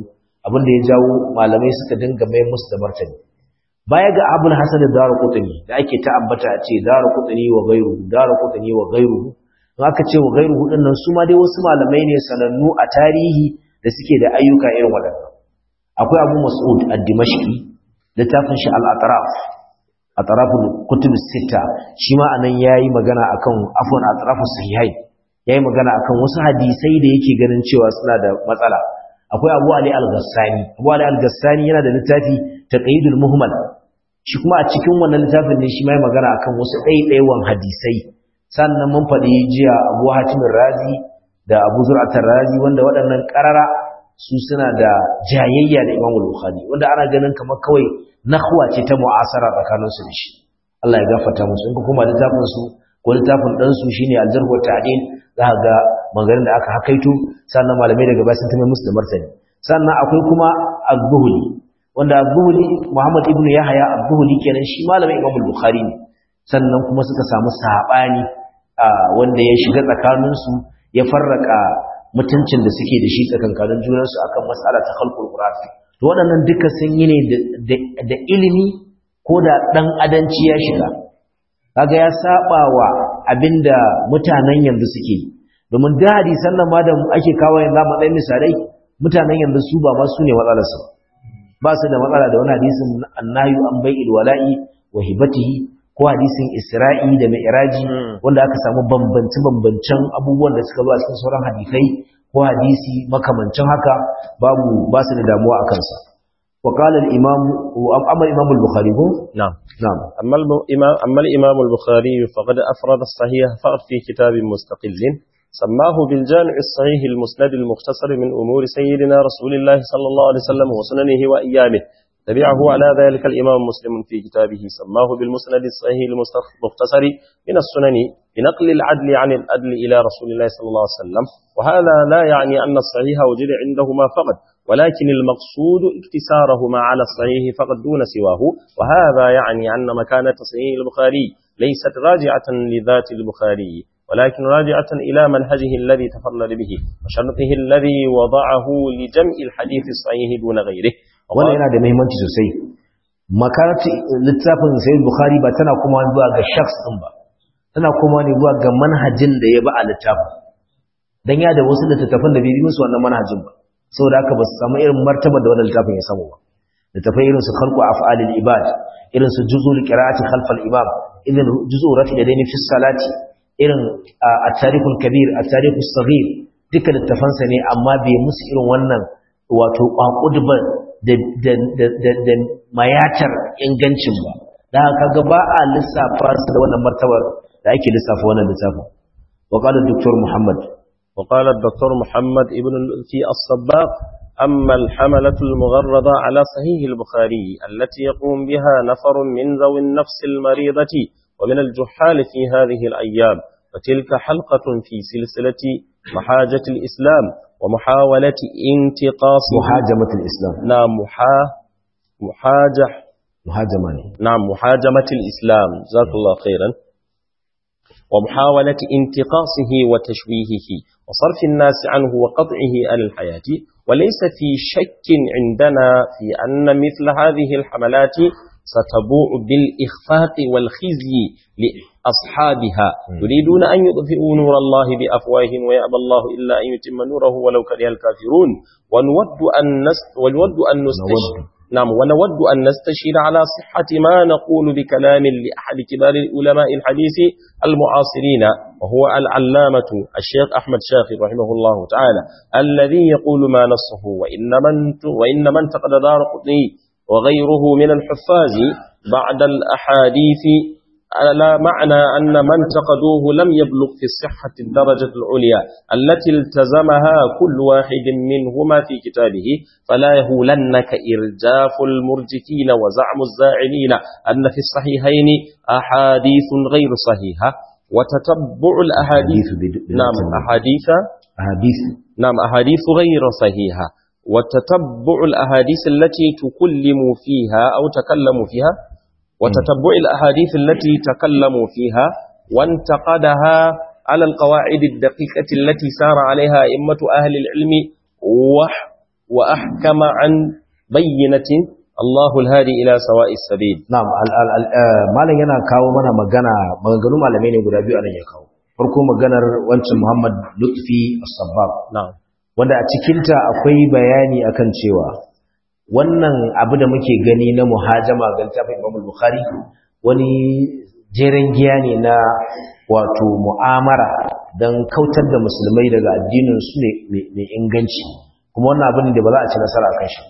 abin da ya jawo malamai suka dinga mai musu da martani baya ga abul hasan ad-darqutni da ake ta ambata a ce darqutni wa ghayruhu darqutni wa ghayruhu in aka ce wa ghayruhu din nan su ma dai wasu malamai ne sanannu a tarihi da suke da ayyuka irin waɗannan akwai abu mas'ud ad-dimashqi littafin shi al-atraf atraful kutub sita shi ma anan yayi magana akan afwan atrafus sahihai yayi magana akan wasu hadisai da yake ganin cewa suna da matsala akwai Abu Ali al-Ghassani Abu Ali al-Ghassani yana da littafi Taqyidul Muhmal shi kuma a cikin wannan littafin ne shi ma yayi magana akan wasu ɗaiɗaiwan hadisai sannan mun faɗi jiya Abu Hatim Razi da Abu Zur'at Razi wanda waɗannan ƙarara su suna da jayayya da Imam Bukhari wanda ana ganin kamar kawai nahwa ce ta mu'asara tsakanin su da shi Allah ya gafarta musu in kuma littafin su ko littafin dan su shine Al-Jarh wa Ta'dil za ka ga maganganun da aka hakaito sannan malamai daga baya sun tame musu da martani sannan akwai kuma Az-Zuhli wanda Az-Zuhli Muhammad ibn Yahya Az-Zuhli kenan shi malamin Imam Bukhari ne sannan kuma suka samu sabani wanda ya shiga tsakanin su ya farraka mutuncin da suke da shi tsakankanin junansu akan mas'ala ta khalqul qur'an to waɗannan duka sun yi ne da ilimi ko da dan adanci ya shiga kaga ya saba wa abinda mutanen yanzu suke yi domin da hadisan nan ma da ake kawo yanzu a matsayin misalai mutanen yanzu su ba ma su ne matsalarsu ba su da matsala da wani hadisin annayu an bai'il wala'i wa hibatihi ko hadisin Isra'i da Mi'raji wanda aka samu bambance-bambancen abubuwan da suka zo a cikin sauran hadisai ko hadisi makamancin haka babu ba su da damuwa a kansa. Wa qala al-imam amma imam al-Bukhari ko? نعم Na'am. أما الإمام, أما الإمام البخاري فقد أفرد الصحيح فقط في كتاب مستقل سماه بالجامع الصحيح المسند المختصر من أمور سيدنا رسول الله صلى الله عليه وسلم وسننه وأيامه تبعه على ذلك الإمام مسلم في كتابه سماه بالمسند الصحيح المختصر من السنن بنقل العدل عن الأدل إلى رسول الله صلى الله عليه وسلم وهذا لا يعني أن الصحيح وجد عندهما فقط ولكن المقصود اكتسارهما على الصحيح فقط دون سواه وهذا يعني أن مكانة صحيح البخاري ليست راجعة لذات البخاري ولكن راجعة إلى منهجه الذي تفضل به وشرطه الذي وضعه لجمع الحديث الصحيح دون غيره Wannan yana da muhimmanci sosai. Makarati littafin Sayyid Bukhari ba tana kuma zuwa ga shakhs din ba. Tana kuma ne zuwa ga manhajin da ya ba a littafin. Dan ya da wasu littattafan da bai yi musu wannan manhajin ba. Saboda haka ba su samu irin martaba da wannan littafin ya samu ba. Littafai irin su khalqu af'alil ibad, irin su juzul qira'ati khalfal imam, irin juzul rafi da daini fi salati, irin at-tarikhul kabir, at-tarikhus saghir, duka littafansa ne amma bai musu irin wannan wato kwakudban da mayatar ingancin ba da haka ga ba a lissafa su da wannan martabar da ake lissafa wannan lissafin wa qala dr muhammad wa qala dr muhammad ibn fi as-sabbaq أما الحملة المغرضة على صحيح البخاري التي يقوم بها نفر من ذوي النفس المريضة ومن الجحال في هذه الأيام فتلك حلقة في سلسلة محاجة الإسلام ومحاولة انتقاص محاجمة الإسلام نعم محا محاجة محاجمة نعم محاجمة الإسلام جزاك الله خيرا ومحاولة انتقاصه وتشويهه وصرف الناس عنه وقطعه عن الحياة وليس في شك عندنا في أن مثل هذه الحملات ستبوع بالإخفاق والخزي لأصحابها يريدون أن يطفئوا نور الله بأفواههم ويأبى الله إلا أن يتم نوره ولو كره الكافرون ونود أن نست ونود أن نستشهد نعم ونود أن نستشهد على صحة ما نقول بكلام لأحد كبار علماء الحديث المعاصرين وهو العلامة الشيخ أحمد شاخر رحمه الله تعالى الذي يقول ما نصه وإن من, وإن من تقد دار قطني وغيره من الحفاظ بعد الأحاديث على معنى أن من تقدوه لم يبلغ في الصحة الدرجة العليا التي التزمها كل واحد منهما في كتابه فلا يهولنك إرجاف المرجفين وزعم الزاعلين أن في الصحيحين أحاديث غير صحيحة وتتبع الأحاديث نعم أحاديث أحاديث نعم أحاديث غير صحيحة وتتبع الأحاديث التي تكلموا فيها أو تكلموا فيها وتتبع الأحاديث التي تكلموا فيها وانتقدها على القواعد الدقيقة التي سار عليها أئمة أهل العلم وأحكم عن بينة الله الهادي إلى سواء السبيل na'am malam yana kawo mana magana maganganu malamai ne guda biyu anan ya kawo farko maganar wancan Muhammad Lutfi As-Sabbab نعم wanda a cikinta akwai bayani akan cewa wannan abu da muke gani na muhajama ga littafin Imam Bukhari wani jeren giya ne na wato mu'amara don kautar da musulmai daga addinin su ne mai inganci kuma wannan abin da ba za a ci nasara kan shi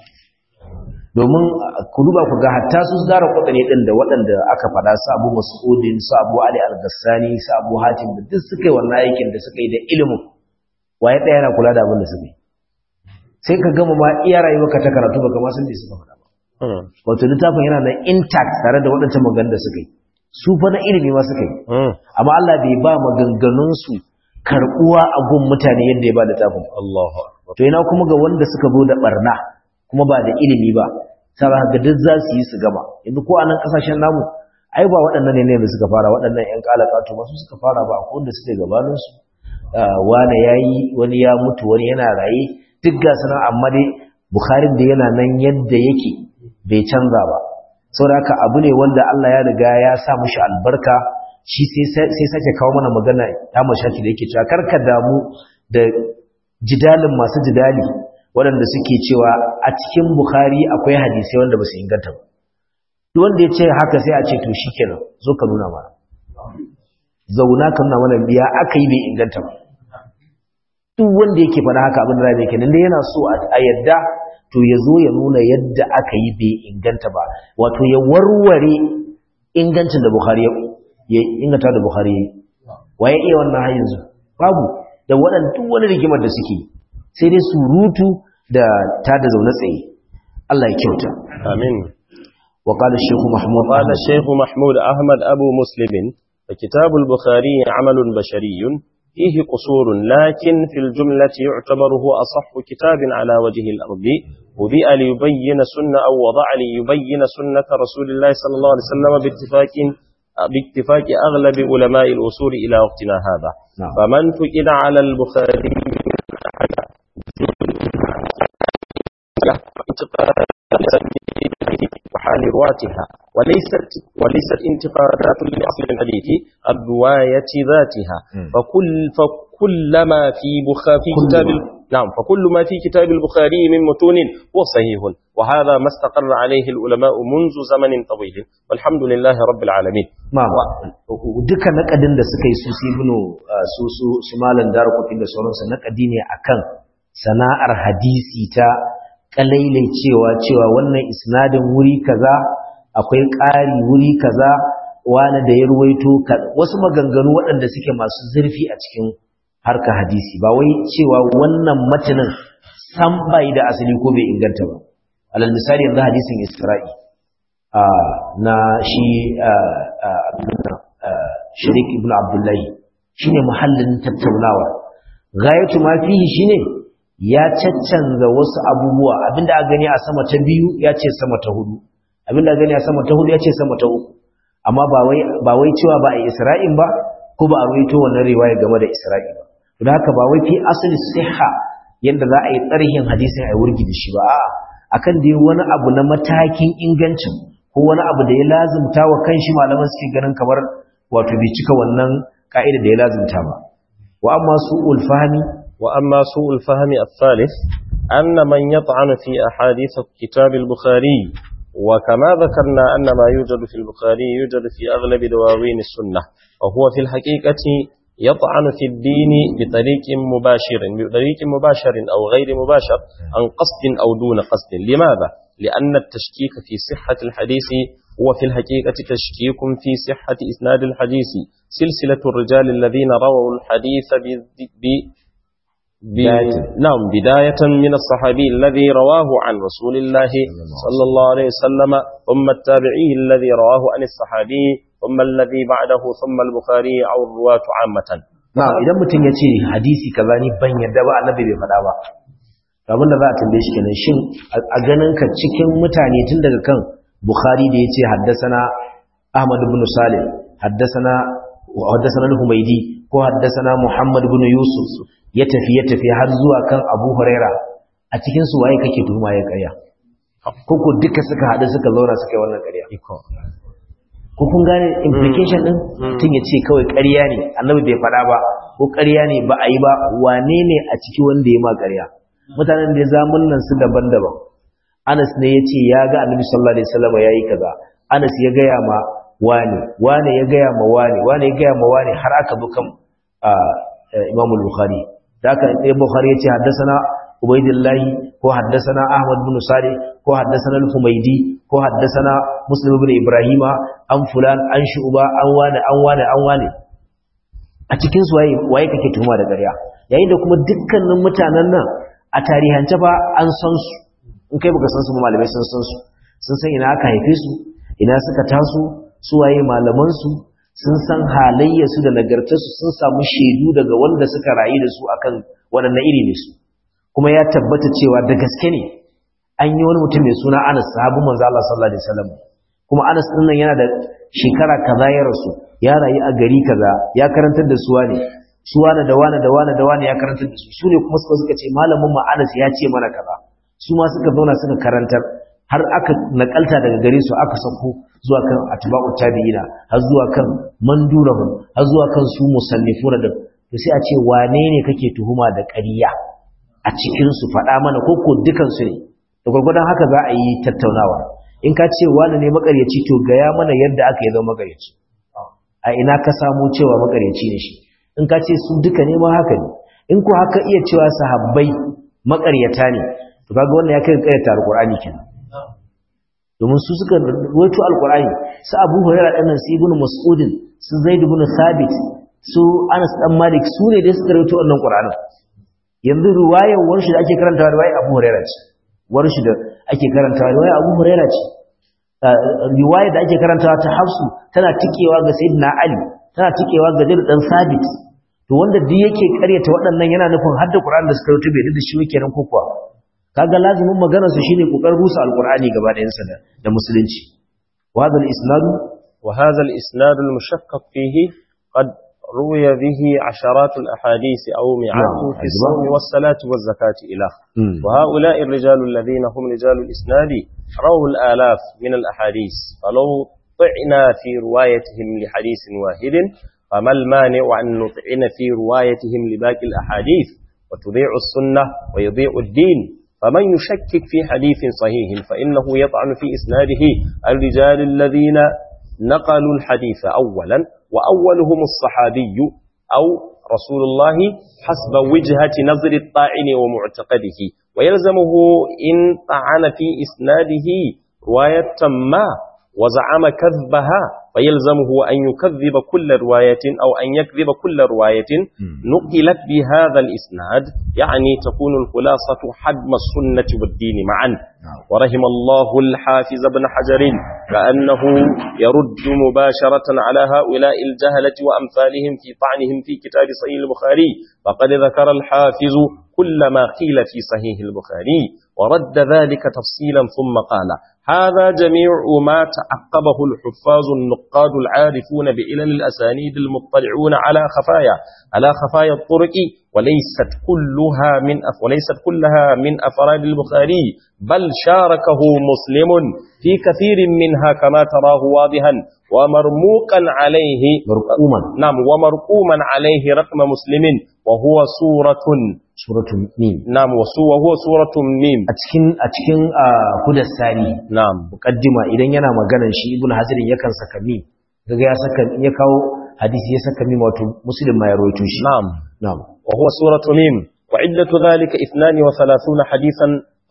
domin ku duba ku ga hatta su zara kudane din da waɗanda aka faɗa su Abu Mas'udin su Abu Ali Al-Ghassani su Abu Hatim da duk suka yi wannan aikin da suka yi da ilimin waye ɗaya yana kula da abin da suka yi sai ka gama ma iya rayuwarka ta karatu baka ma san me suka faɗa ba wato littafin yana nan intact tare da waɗancan maganganun da suka yi su fa na ilimi ma suka yi amma Allah bai ba maganganun su karɓuwa a gun mutane yadda ya ba littafin الله to ina kuma ga wanda suka zo da barna kuma ba da ilimi ba sai ga duk za su yi su gama yanzu ko a nan kasashen namu ai ba waɗannan ne da suka fara waɗannan ƴan kalakatu ba su suka fara ba akwai wanda suke gabanin su wani yayi wani ya mutu wani yana raye duk ga sanan amma dai Bukharin da yana nan yadda yake bai canza ba saboda haka abu ne wanda Allah ya riga ya sa mushi albarka shi sai sai sake kawo mana magana ta mashaki da yake cewa karka damu da jidalin masu jidali waɗanda suke cewa a cikin Bukhari akwai hadisai wanda ba su inganta ba duk wanda ya ce haka sai a ce to shikenan zo ka nuna mana zauna ka nuna mana biya aka yi bai inganta ba duk wanda yake faɗa haka abin da zai kenan dai yana so a yadda to ya zo ya nuna yadda aka yi bai inganta ba wato ya warware ingancin da Bukhari ya inganta da Bukhari ya yi waye iya wannan har yanzu babu da waɗanda duk wani rigimar da suke sai dai surutu da ta da zaune tsaye Allah ya kyauta آمين wa qala shaykh mahmud وقال الشيخ محمود أحمد أبو مسلم فكتاب البخاري عمل بشري فيه قصور لكن في الجملة يعتبر هو أصح كتاب على وجه الأرض وبئ ليبين سنة أو وضع ليبين سنة رسول الله صلى الله عليه وسلم باتفاق باتفاق أغلب علماء الأصول إلى وقتنا هذا نعم. فمن فقد على البخاري وحال رواتها وليست وليست انتقادات لأصل الحديث الرواية ذاتها مم. فكل فكل ما في بخا في كل كتاب ما. ال- نعم فكل ما في كتاب البخاري من متون هو صحيح وهذا ما استقر عليه العلماء منذ زمن طويل والحمد لله رب العالمين ma duka nakadin da suka yi su su ibnu uh, su su su malan darukutin da sauransu nakadi ne akan sana'ar hadisi ta kalailai cewa cewa wannan isnadin wuri kaza akwai ƙari wuri kaza wani da ya ruwaito ka- wasu maganganu waɗanda suke masu zurfi a cikin harkar hadisi ba wai cewa wannan matanin san bai da asali ko bai inganta ba alal misali yanzu hadisin isra'i ah, na shi ah, ah, abin nan, ah, shirik ibn abdullahi shine muhallin tattaunawa gayatu ma fihi shine ya caccanza wasu abubuwa abinda a gani a sama ta biyu ya ce sama ta hudu abinda a gani a sama ta hudu ya ce sama ta uku amma ba wai ba wai cewa ba a yi isra'in ba ko ba a ruwaito wannan riwaya game da isra'i ba don haka ba wai fi asali siha yanda za a yi tsarhin hadisin a yi wurgi da shi ba a'a akan dai wani abu na matakin ingancin ko wani abu da ya lazimta wa kanshi malaman suke ganin kamar wato bai cika wannan ka'ida da ya lazimta ba wa amma su ulfahmi وأما سوء الفهم الثالث أن من يطعن في أحاديث كتاب البخاري وكما ذكرنا أن ما يوجد في البخاري يوجد في أغلب دواوين السنة وهو في الحقيقة يطعن في الدين بطريق مباشر بطريق مباشر أو غير مباشر عن قصد أو دون قصد لماذا؟ لأن التشكيك في صحة الحديث هو في الحقيقة تشكيك في صحة إسناد الحديث سلسلة الرجال الذين رووا الحديث ب- ب- بداية. نعم بداية من الصحابي الذي رواه عن رسول الله صلى الله عليه وسلم ثم التابعي الذي رواه عن الصحابي ثم الذي بعده ثم البخاري أو الرواة عامة na'am idan mutum ya ce hadisi kaza ni ban yadda ba annabi bai faɗa ba abin da za a tambaye shi kenan shin a ganin ka cikin mutane tun daga kan bukhari da ya ce haddasana ahmad ibn salim haddasana haddasana al-humaydi ko haddasana muhammad ibn yusuf ya tafi ya tafi har zuwa kan abu huraira a cikin su waye kake tuhuma ya ƙarya ko ko duka suka haɗu suka zauna suka yi wannan ƙarya ko kun gane implication din tun ya ce kawai ƙarya ne annabi bai faɗa ba ko ƙarya ne ba a yi ba wane ne a ciki wanda ya ma ƙarya mutanen da zamun nan su daban-daban Anas ne ya ce ya ga annabi sallallahu alaihi wasallam ya yi kaza Anas ya gaya ma wane wane ya gaya ma wane wane ya gaya ma wane har aka bi kan Imam al-Bukhari da aka Imam Bukhari ya ce haddasana Ubaidillahi ko haddasana Ahmad bin Sari ko haddasana Al-Humaydi ko haddasana Muslim ibn Ibrahima an fulan an shu'ba an wane an wane an wane a cikin su waye waye kake tuhuma da ƙarya yayin da kuma dukkanin mutanen nan a tarihance fa an san su in kai baka san su ba malamai sun san su sun san ina aka haife su ina suka taso su waye malaman su sun san halayya su da nagartar su sun samu shaidu daga wanda suka rayu da su akan waɗannan iri ne su kuma ya tabbata cewa da gaske ne an yi wani mutum mai suna Anas sahabin manzo Allah sallallahu alaihi wasallam kuma Anas din nan yana da shekara kaza ya rasu ya rayu a gari kaza ya karantar da su wane su wane da wane da wane da wane ya karantar da su su ne kuma suka suka ce malamin mu Anas ya ce mana kaza su ma suka zauna suka karantar har aka nakalta daga gare su aka sako zuwa kan atba'u tabi'ina har zuwa kan mandurahum har zuwa kan su musannifuna da to sai a ce wane ne kake tuhuma da ƙarya a cikin su faɗa mana ko ko dukan su ne da gurgurdan haka za a yi tattaunawa in ka ce wani ne makaryaci to gaya mana yadda aka yi zama makaryaci a ina ka samu cewa makaryaci ne shi in ka ce su duka ne ma haka ne in ko haka iya cewa sahabbai makaryata ne to kaga wannan ya kai karyata alqur'ani kenan domin su suka rawaito alqur'ani su Abu Hurairah dan su Ibn Mas'ud su Zaid ibn Thabit su Anas dan Malik su ne da suka rawaito wannan Qur'anin yanzu riwayar warshi da ake karantawa riwayar Abu Hurairah ce warshi da ake karantawa riwayar Abu Hurairah ce riwayar da ake karantawa ta Hafsu tana tikewa ga Sayyidina Ali tana tikewa ga Zaid dan Thabit to wanda duk yake karyata waɗannan yana nufin hadda Qur'an da suka rawaito bai da shi yake nan ko kuwa kaga lazimin maganar su shine kokarin rusa alqur'ani gaba da yansa da musulunci wa hadha al-isnad wa hadha al-isnad al-mushaqqaq fihi qad ruwiya bihi asharat al-ahadith aw mi'atu fi as-sawm was-salati waz-zakati ila wa ha'ula'i ar-rijal alladhina hum rijal al-isnad rawu al-alaf min al-ahadith falaw طعنا في روايتهم لحديث واحد فما المانع أن نطعن في روايتهم لباقي الأحاديث وتضيع السنة ويضيع الدين فمن يشكك في حديث صحيح فإنه يطعن في إسناده الرجال الذين نقلوا الحديث أولا وأولهم الصحابي أو رسول الله حسب وجهة نظر الطاعن ومعتقده ويلزمه إن طعن في إسناده رواية ما وزعم كذبها فيلزمه أن يكذب كل رواية أو أن يكذب كل رواية نقلت بهذا الإسناد يعني تكون الخلاصة حجم السنة والدين معا ورحم الله الحافظ بن حجر كأنه يرد مباشرة على هؤلاء الجهلة وأمثالهم في طعنهم في كتاب صحيح البخاري فقد ذكر الحافظ كل ما قيل في صحيح البخاري ورد ذلك تفصيلا ثم قال هذا جميع ما تعقبه الحفاظ النقاد العارفون بإلل الأسانيد المطلعون على خفايا على خفايا الطرق وليست كلها من أف وليست كلها من أفراد البخاري بل شاركه مسلم في كثير منها كما تراه واضحا ومرموقا عليه مرقوما نعم ومرقوما عليه رقم مسلم وهو سورة suratul mim نعم وهو سورة ميم a cikin a cikin hudassani نعم muqaddima idan yana maganar shi ibnu hazirin yakan saka mim kaga ya saka ya kawo hadisi ya saka mim wato muslim ma ya rawaito shi نعم na'am وهو سورة ميم وعدة ذلك اثنان وثلاثون حديثا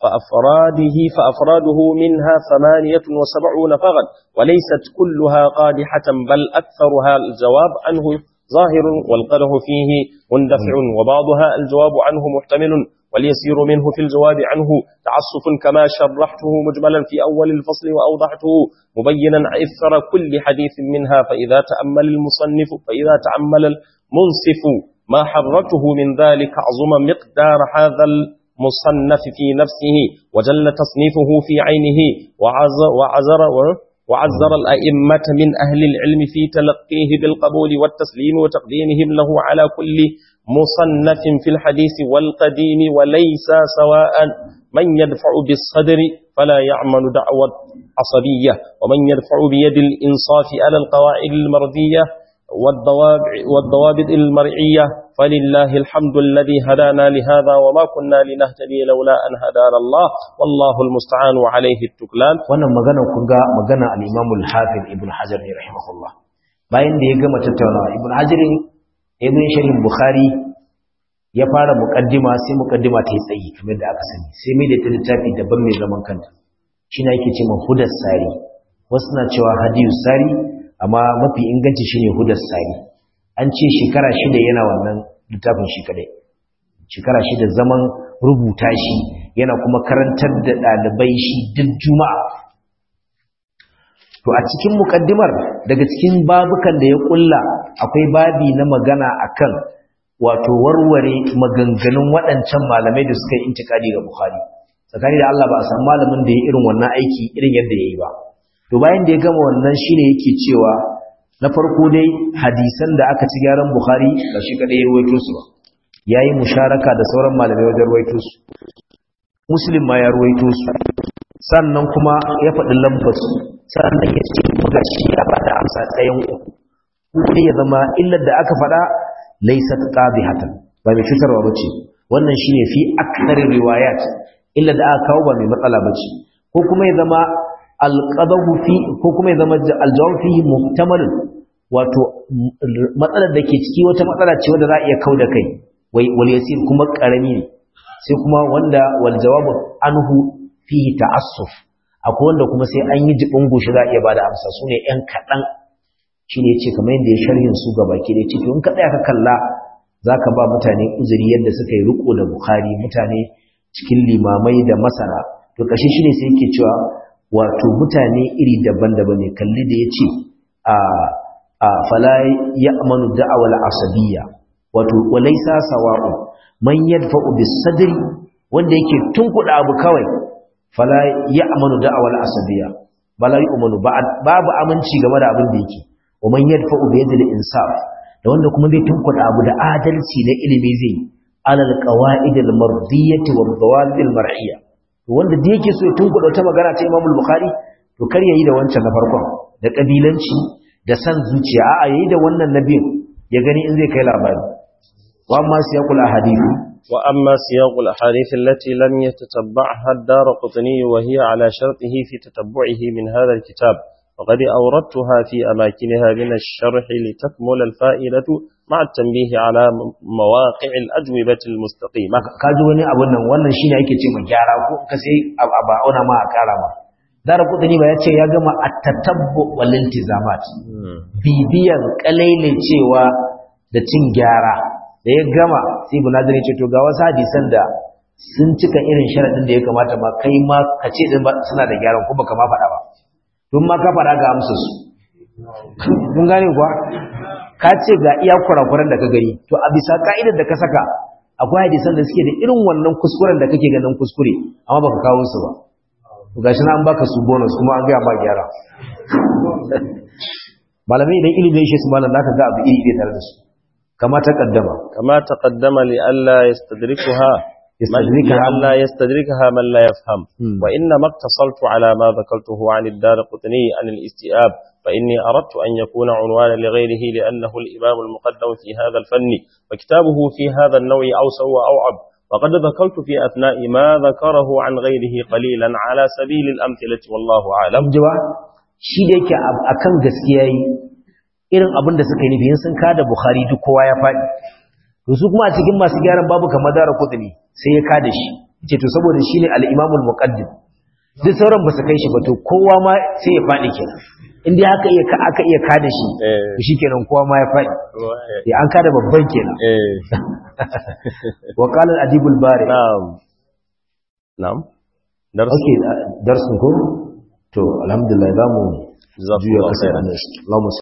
فأفراده فأفراده منها ثمانية وسبعون فقط وليست كلها قادحة بل أكثرها الجواب عنه ظاهر والقدح فيه مندفع وبعضها الجواب عنه محتمل واليسير منه في الجواب عنه تعصف كما شرحته مجملا في أول الفصل وأوضحته مبينا إثر كل حديث منها فإذا تأمل المصنف فإذا تأمل المنصف ما حرته من ذلك عظم مقدار هذا المصنف في نفسه وجل تصنيفه في عينه وعزر, وعزر وعزر الأئمة من أهل العلم في تلقيه بالقبول والتسليم وتقديمهم له على كل مصنف في الحديث والقديم وليس سواء من يدفع بالصدر فلا يعمل دعوة عصبية ومن يدفع بيد الإنصاف على القواعد المرضية والضوابط المرعية فلله الحمد الذي هدانا لهذا وما كنا لنهتدي لولا أن هدانا الله والله المستعان وعليه التكلان wannan magana kun ga magana al-Imam al-Hafiz Ibn Hajar ne rahimahullah bayan da ya gama tattaunawa Ibn Hajar ibn Sharh Bukhari ya fara muqaddima sai muqaddima ta yi tsayi kamar da aka sani sai mai da ta littafi daban mai zaman kanta shi ne yake cewa Hudas Sari wasu na cewa Hadiyus Sari amma mafi inganci shine Hudas Sari an ce shekara shida yana wannan littafin shi kadai shekara shida zaman rubuta shi yana kuma karantar da ɗalibai shi duk juma'a to a cikin mukaddimar daga cikin babukan da ya kulla akwai babi na magana akan wato warware maganganun waɗancan malamai da suka yi intikadi ga Bukhari tsakani da Allah ba a san malamin da ya irin wannan aiki irin yadda ya yi ba to bayan da ya gama wannan shine yake cewa na farko dai hadisan da aka ci gyaran Bukhari ba shi kadai ya ruwaito su ba yayi musharaka da sauran malamai wajen ruwaito su Muslim ma ya ruwaito su sannan kuma ya faɗi lambar su sannan ya ce ga shi ya bada amsa tsayin uku ko ya zama illar da aka faɗa laysat qadihatan ba mai fitarwa bace wannan shine fi akthari riwayat illar da aka kawo ba mai matsala bace ko kuma ya zama alqadahu fi ko kuma ya zama aljawab fihi muhtamalun wato matsalar da ke ciki wata matsala ce wanda za a iya kauda kai wai wal yasir kuma karami ne sai kuma wanda wal jawabu anhu fihi ta'assuf akwai wanda kuma sai an yi jibin goshi za a iya bada amsa sune yan kadan shine yace kamar yadda ya sharhin su ga baki da ciki in ka tsaya ka kalla zaka ba mutane uzuri yadda suka yi riko da bukhari mutane cikin limamai da masana to kashi shine sai yake cewa wato mutane iri daban-daban ne kalli da yace a a fala ya'manu da'awal asabiyya wato walaysa sawa'u man yadfa'u bis sadri wanda yake tunkuda abu kawai fala ya'manu da'awal asabiyya bala yu'manu babu aminci game da abin da yake wa man yadfa'u bi yadil insaf da wanda kuma bai tunkuda abu da adalci na ilimi zai alal qawaid al mardiyyah wa dawal al mar'iyya to wanda da yake so ya tunkuda wata magana ta Imam al-Bukhari to kar yayi da wancan na farkon da kabilanci da san zuciya a'a yayi da wannan nabiyin ya gani in zai kai labari wa amma siyaqul ahadith وأما سياق الأحاديث التي لم يتتبعها الدار قطني وهي على شرطه في تتبعه من هذا الكتاب وقد أوردتها في أماكنها من الشرح لتكمل الفائدة مع التنبيه على مواقع الأجوبة المستقيمة kaji wani abun nan wannan shine yake ce mu gyara ko ka sai ba auna ma a kara ma dara kudani ba yace ya gama at-tatabbu wal iltizamat bibiyan kalaile cewa da cin gyara da ya gama sai bunadir ya ce to ga wasu hadisan da sun cika irin sharadin da ya kamata ma kai ma ka ce din suna da gyaran ko baka ma faɗa ba don ma ka faɗa ga amsa su kun gane kuwa ka ce ga iya kurakuran da ka gani to a bisa ka'idar da ka saka akwai hadisan da suke da irin wannan kuskuren da kake ganin kuskure amma baka kawo su ba to gashi na an baka su bonus kuma an gaya ma gyara malamai idan ilimin shi su malam zaka ga abu iri tare da su كما تقدم كما تقدم لئلا يستدركها يستدركها لئلا يستدركها من لا يفهم مم. وإنما اقتصرت على ما ذكرته عن الدار قطني عن الاستئاب فإني أردت أن يكون عنوانا لغيره لأنه الإمام المقدم في هذا الفن وكتابه في هذا النوع أوسع وأوعب وقد ذكرت في أثناء ما ذكره عن غيره قليلا على سبيل الأمثلة والله أعلم jiwa shi da yake a- akan gaskiya yi irin abin da suka yi nufi in sun kada bukhari duk kowa ya faɗi to su kuma a cikin masu gyaran babu kamar dara kudini sai ya kada shi ce to saboda shi ne al'imamul muqaddim duk sauran ba su kai shi ba to kowa ma sai ya faɗi kenan in dai haka iya aka iya kada shi Eh. to shi kenan kowa ma ya faɗi ya an kada babban kenan إيه. wa qala al-adibul bari نعم نعم درس okay darsun ko to alhamdulillah zamu جزاكم juya الله kasar خيرا annabi Allahumma